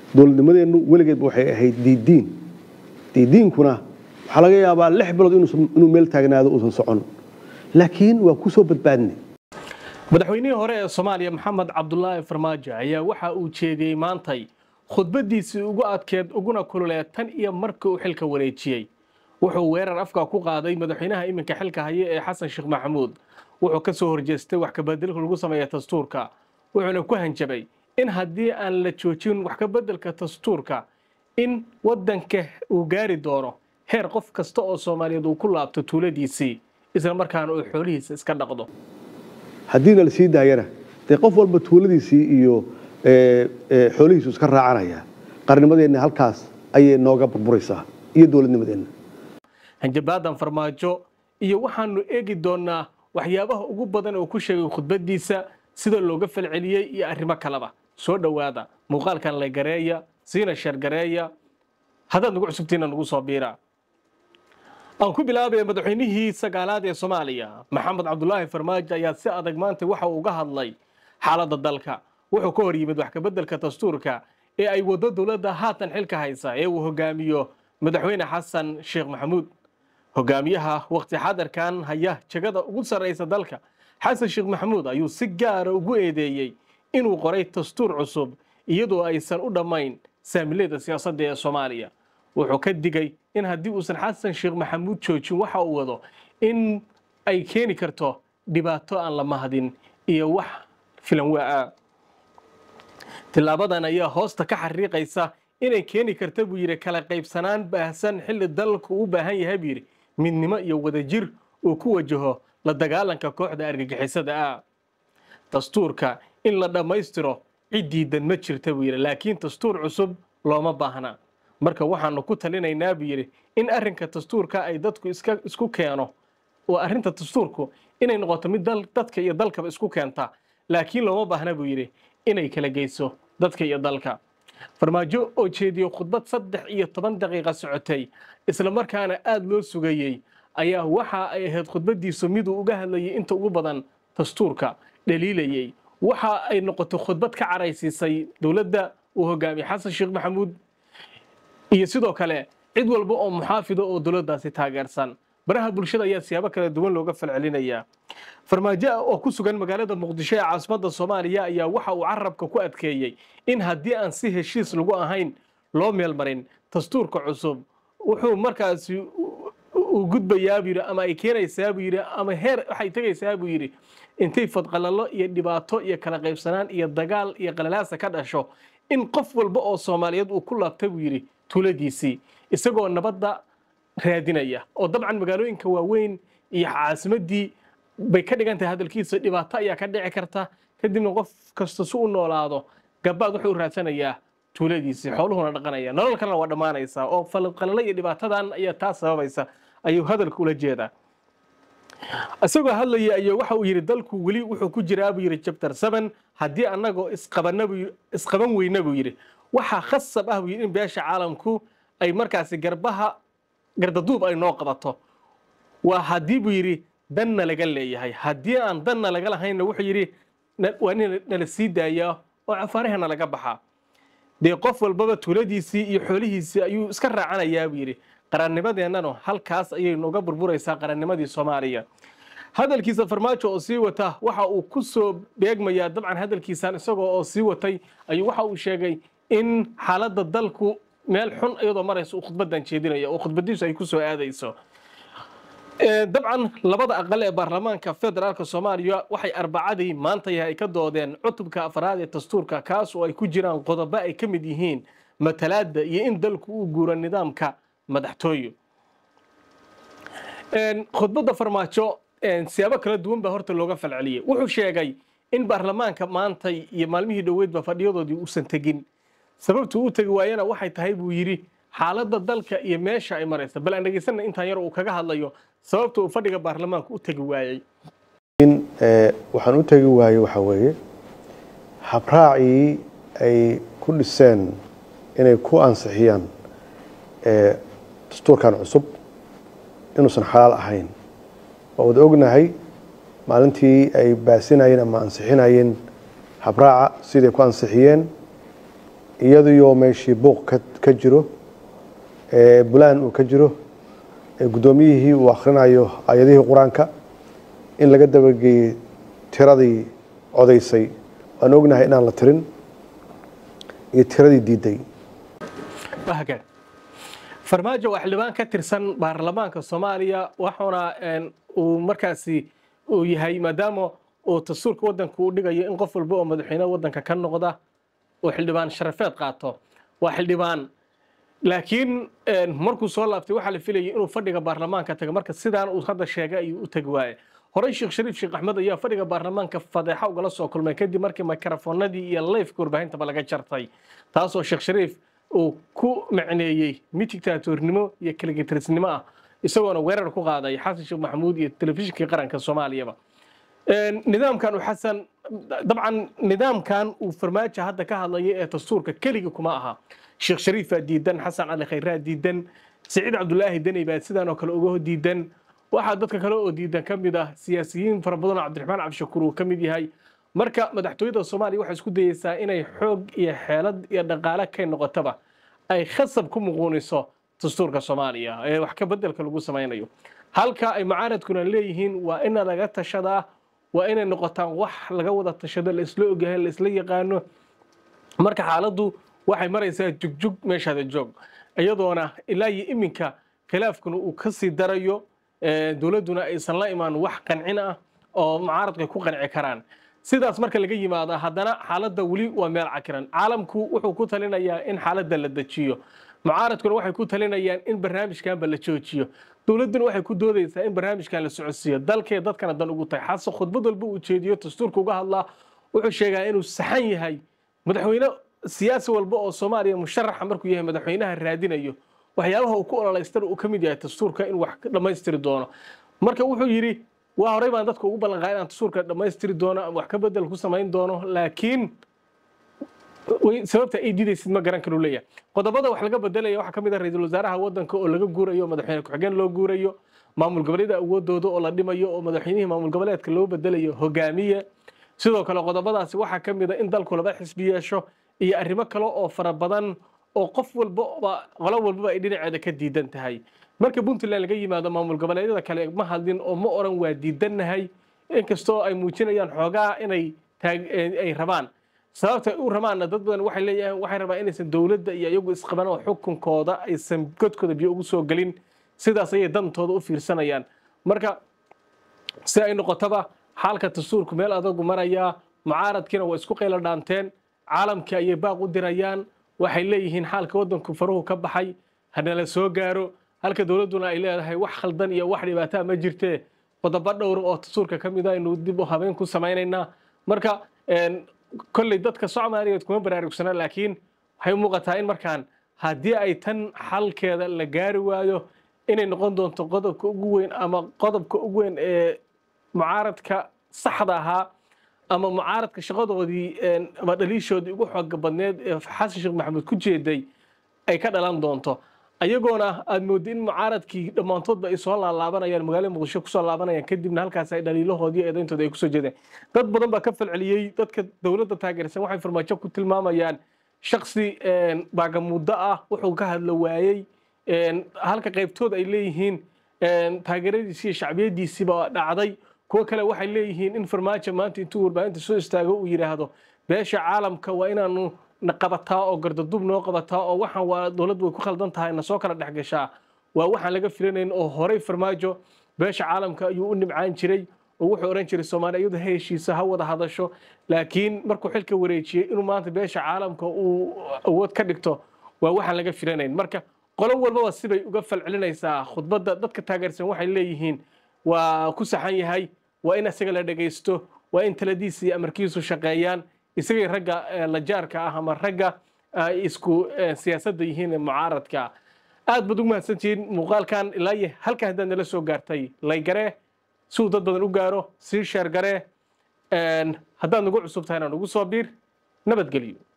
dowladnimadeennu weligeedba waxay ahayd diidiin diidiinkuna waxaa laga yaabaa lix bilood inuu meel taagnaado uusan socon laakiin waa ku soo badbaadnay madaxweynihii hore ee soomaaliya maxamed cabdulaahi farmaajo ayaa waxa uu jeediyey maantay khudbadiisii ugu adkeed uguna kululeed tan iyo markii uu xilka wareejiyey wuxuu weerar afka ku qaaday madaxweynaha iminka xilka haya ee xasan sheekh maxamuud wuxuu ka soo horjeestay wax kabeddelka lagu sameeya dastuurka wuxuuna ku hanjabay in haddii aan la joojin wax kabeddelka dastuurka in waddanka uu gaari doono heer qof kasta oo soomaaliyeed uu ku laabto tuuladiisii isla markaana uu xoolihiisa iska dhaqdo haddiina la sii daayana dee qof walba tuuladiisii iyo xoolihiisu iska raacanaya qarnimadeenna halkaas ayay nooga burburaysaa iyo dowladnimadeenna hanjabaadan farmaajo iyo waxaanu eegi doonaa waxyaabaha ugu badan oo ku sheegay khudbadiisa sida looga falceliyey iyo arrimo kaleba soo dhowaada muuqaalkan laygareeya siina sheergareeya haddaad nagu cusubtiina nagu soo biira aan ku bilaabaya madaxweynihii sagaalaad ee soomaaliya maxamed cabdulaahi farmaajo ayaa si adag maanta waxa uu uga hadlay xaaladda dalka wuxuu ka hor yimid wax kabeddelka dastuurka ee ay waddo dowladda haatan xilka haysa ee uu hogaamiyo madaxweyne xasan sheekh maxamuud hogaamiyaha waqti xadarkan haya jagada ugu sarraysa dalka xasan sheekh maxamuud ayuu si gaara ugu eedeeyey inuu qoray dastuur cusub iyadoo aysan u dhammayn saamilada siyaasadda ee soomaaliya wuxuu ka digay in haddii uusan xasan sheekh maxamuud joojin waxa uu wado in ay keeni karto dhibaato aan la mahadin iyo wax filan waa-a tilaabadan ayaa hoosta ka xariiqaysa inay keeni karta buu yidhi kala qaybsanaan baahsan xilli dalku u baahan yahay buu yidhi midnimo iyo wadajir uu ku wajaho la dagaalanka kooxda argagixisada ah dastuurka in la dhammaystiro ciddiidan ma jirta buu yidhi laakiin dastuur cusub looma baahna marka waxaanu ku talinaynaa buu yidhi in arrinka dastuurka ay dadku iska isku keeno oo arrinta dastuurku inay noqoto mid dadka iyo dalkaba isku keenta laakiin looma baahna buu yidhi inay kala geyso dadka iyo dalka farmaajo oo jeediyo khudbad saddex iyo toban daqiiqa socotay isla markaana aada loo sugayey ayaa waxa ay ahayd khudbadiisu miduu uga hadlayay inta ugu badan dastuurka dhaliilayey waxa ay noqotay khudbad ka caraysiisay dowladda uu hogaamiyey xasan sheekh maxamuud iyo sidoo kale cid walba oo muxaafida oo dowladdaasi taageersan baraha bulshada ayaa siyaabo kala duwan looga falcelinayaa farmaajo oo ku sugan magaalada muqdisho ee caasimadda soomaaliya ayaa waxa uu carabka ku adkeeyey in haddii aan si heshiis lagu ahayn loo meelmarin dastuurka cusub wuxuu markaasi uu gudbayaa buu yidhi ama ay keenaysaa buu yidhi ama heer waxay tegaysaa buu yidhi intay fadqalalo iyo dhibaato iyo kala qaybsanaan iyo dagaal iyo qalalaasa ka dhasho in qof walba oo soomaaliyeed uu ku laabta buu yidhi tuuladiisii isagoo nabadda raadinaya oo dabcan magaalooyinka waaweyn iyo caasimaddii bay ka dhigan tahay hadalkiisa dhibaato ayaa ka dhici karta kadibna qof kasta si u noolaado gabaad wuxuu raadsanayaa tuuladiisii xooluhuna dhaqanaya nolol kalena waa dhammaanaysaa oo falqalalo iyo dhibaatadan ayaa taa sababaysa ayuu hadalka ula jeedaa isagoo hadlaya ayuu waxa uu yidhi dalku weli wuxuu ku jiraa buu yidhi chapter seven haddii annagoo isqabana buu isqaban weyna buu yidhi waxaa khasab ah buu yidhi in beesha caalamku ay markaasi garbaha gardaduub ay noo qabato waa haddii buu yidhi danna laga leeyahay haddii aan danna laga lahaynna wuxuu yidhi waa in nala sii daayaa oo cafaarahana laga baxaa dee qof walbaba tuuladiisii iyo xoolihiisii ayuu iska raacanayaa buu yidhi qarannimadeennanu halkaas ayay nooga burburaysaa qarannimadii soomaaliya hadalkiisa farmaajo oo sii wata waxa uu ku soo beegmayaa dabcan hadalkiisan isagoo oo sii watay ayuu waxa uu sheegay in xaaladda dalku meel xun iyadoo maraysa uu khudbadan jeedinayo oo khudbadiisu ay ku soo aadayso dabcan labada aqal ee baarlamaanka federaalk soomaaliya waxay arbacadii maanta yahay ay ka doodeen cutubka afraad ee dastuurka kaas oo ay ku jiraan qodobo ay ka mid yihiin matalaadda iyo in dalku uu guuro nidaamka madaxtooyo khudbadda farmaajo siyaabo kala duwan baa horta looga falceliyey wuxuu sheegay in baarlamaanka maanta iyo maalmihii dhoweydba fadhiyadoodii uusan tegin sababtuu u tegi waayana waxay tahay buu yidhi xaaladda dalka iyo meesha ay maraysa bal aan dhegeysanna intaan yar uu kaga hadlayo sababta uu fadhiga baarlamaanka u tegi waayey waxaan u tegi waayey waxaa weeye habraacii ay ku dhiseen inay ku ansixiyaan dastuurkan cusub inuusan xalaal ahayn waa wada ognahay maalintii ay baasinayeen ama ansixinayeen habraaca siday ku ansixiyeen iyadoo meeshii buuq ka jiro bulaan uu ka jiro guddoomiyihii uu akhrinayo ayadihii qur-aanka in laga dabageeyey tiradii codaysay waan ognahay inaan la tirin iyo tiradii diiday farmaajo waa xildhibaan ka tirsan baarlamaanka soomaaliya waxuuna uu markaasi uu yahay maadaama uu dastuurka waddanka uu dhigayo in qof walba oo madaxweyne waddanka ka noqda uu xildhibaan sharafeed qaato waa xildhibaan laakiin markuu soo laabtay waxaa la filayay inuu fadhiga baarlamaanka tago marka sidaan uu hadda sheegay ayuu u tagi waaye horey sheekh shariif sheekh axmed ayaa fadhiga baarlamaanka fadeexa ugala soo kulmay kadib markii mikrofoonadii iyo leyfka warbaahintaba laga jartay taasoo sheekh shariif uu ku macneeyey mid dictaatoornimo iyo kaligitisnimo ah isagoona weerar ku qaaday xasan sheekh maxamuud iyo telefishinkii qaranka soomaaliyaba nidaamkan uu xasan dabcan nidaamkan uu farmaajo hadda ka hadlaya ee dastuurka keligii kuma aha sheekh shariifaa diidan xasan cali khayraa diidan siciid cabdulaahi deney baa sidaan oo kale uga diidan waxaa dadka kale oo diidan ka mid ah siyaasiyiin fara badan oo cabdiraxmaan cabdishakuur uu ka mid yahay marka madaxtooyada soomaaliya waxay isku dayeysaa inay xoog iyo xeelad iyo dhaqaale kay noqotaba ay khasab ku muquuniso dastuurka soomaaliya ee wax ka bedelka lagu samaynayo halka ay mucaaradkuna leeyihiin waa ina laga tashadaa waa inay noqotaan wax laga wada tashado la isla ogyahay la isla yaqaano marka xaaladdu waxay maraysaa jugjug meeshaada joog iyadoona ilaa iyo iminka khilaafkuna uu ka sii darayo dowladduna aysan la imaan wax qancin ah oo mucaaradku ay ku qanci karaan sidaas marka laga yimaado haddana xaaladda weli waa meel cakiran caalamku wuxuu ku talinayaa in xaaladda la dejiyo mucaaradkuna waxay ku talinayaan in barnaamijkanba la joojiyo dowladduna waxay ku doodaysaa in barnaamijkan la socodsiiyo dalkee dadkana dan ugu tahay xasan khudbad walba uu jeediyo dastuurka uga hadlaa wuxuu sheegaa inuu saxan yahay madaxweyne siyaasi walba oo soomaaliya musharaxa markuu yahay madaxweynaha raadinayo waxyaabaha uu ku ololeystana uu ka mid yahay dastuurka in wax dhammaystiri doono marka wuxuu yidhi waa horey baan dadka ugu ballanqaa inaan dastuurka dhammaystiri doono ama wax ka bedel ku samayn doono laakiin sababta ay diidaysid ma garan karu leeyahay qodobada wax laga bedelaya waxaa ka mid ah ra-iisul wasaaraha waddanka oo laga guurayo madaxweyne ku-xigeen loo guurayo maamul goboleeda awoodooda oo la dhimayo oo madaxweynihii maamul goboleedka loo bedelayo hogaamiye sidoo kale qodobadaasi waxaa ka mid a in dalku laba xisbi yeesho iyo arrimo kale oo fara badan oo qof walbaba qolo walbaba ay dhinaceeda ka diidan tahay marka puntland laga yimaado maamul goboleedyada kale ma hadlin oo ma oran waa diidannahay inkastoo ay muujinayaan xoogaa inay ay rabaan sababta ay u rabaanna dad badan waxay leeyahay waxay rabaan inaysan dowladda iyo iyagu isqaban oo xukunkooda aysan godkooda biyo ugu soo gelin sidaas ayay dantooda u fiirsanayaan marka si ay noqotaba xaalka dastuurku meel adagu marayaa mucaaradkiina waa isku qaylo dhaanteen caalamkii ayay baaq u dirayaan waxay leeyihiin xaalka waddanku faruhu ka baxay hanala soo gaaro halka dowladduna ay leedahay wax khaldan iyo wax dhibaataa ma jirtee qodobo dhowr oo dastuurka ka mid a aynu dib u habeyn ku samaynaynaa marka kolley dadka soomaaliyeed kuma baraarugsana laakiin waxay u muuqataa in markaan haddii ay tan xalkeeda la gaari waayo inay noqon doonto qodobka ugu weyn ama qodobka ugu weyn ee mucaaradka saxda ahaa ama mucaaradka shaqadoodii ama dhaliishoodii ugu xooga badneed ee xasan sheekh maxamuud ku jeeday ay ka dhalan doonto ayagoona aad moodda in mucaaradkii dhammaantoodba ay soo laalaabanayaan magaalada muqdisho kusoo laabanayaan kadibna halkaas ay dhaliilahoodii eedayntooda ay kusoo jeedeen dad badan baa ka falceliyey dadka dowladda taageersan waxay farmaajo ku tilmaamayaan shaksi baagamuuddo ah wuxuu ka hadlo waayey halka qaybtood ay leeyihiin taageeradiisii iyo shacbiyadiisiiba dhacday kuwo kale waxay leeyihiin in farmaajo maanta intuu warbaahinta soo istaago uu yidhaahdo beesha caalamka waa inaanu na qabataa oo gardadub noo qabataa oo waxaan waa dowladdu way ku khaldan tahay na soo kala dhex gashaa waa waxaan laga filanayn oo horey farmaajo beesha caalamka ayuu u nimcaan jiray oo wuxuu odhan jiray soomaaliya iyadu ha heshiisa ha wada hadasho laakiin markuu xilka wareejiyey inuu maanta beesha caalamka uu awood ka dhigto waa waxaan laga filanayn marka qolo walbaba sibay uga falcelinaysaa khudbadda dadka taageersan waxay leeyihiin waa ku saxan yahay waa in isaga la dhegaysto waa in taladiisa iyo amarkiisu shaqeeyaan isagay ragga lajaarka ah ama ragga ay isku siyaasadda yihiin mucaaradka aad baad ugu mahadsantihiin muuqaalkan ilaa iyo halkan haddaad nala soo gaartay laygaree si uu dad badan u gaaro sii sheer garee haddaad nagu cusub tahayna nagu soo biir nabadgelyo